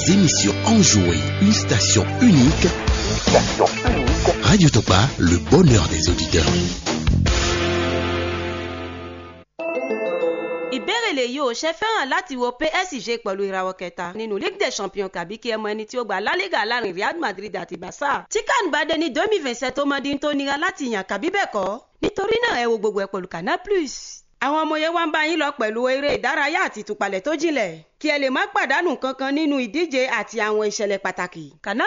des émissions enjouées, une station unique. Radio Topa, le bonheur des auditeurs. ìbéèrè lèyí ò ṣe fẹ́ràn láti wo PSG pẹ̀lú ìràwọ̀ kẹta nínú Ligue des Champions kàbí kí ẹ mọ ẹni tí ó gba La Liga láàrin Real Madrid àti Barca tí kan bá dé ní domi vincent tó mọ dín tó nira láti yàn kàbí bẹ́ẹ̀ kọ́ nítorí náà ẹ wo gbogbo ẹ pẹ̀lú Canal Plus àwọn ọmọ yẹn wá ń bá yín lọ pẹ̀lú eré ìdárayá àti ìtúpalẹ̀ tó jinlẹ̀ kí ẹ lè má pàdánù kankan nínú ìdíje àti àwọn ìṣẹ̀lẹ̀ pàtàkì Canal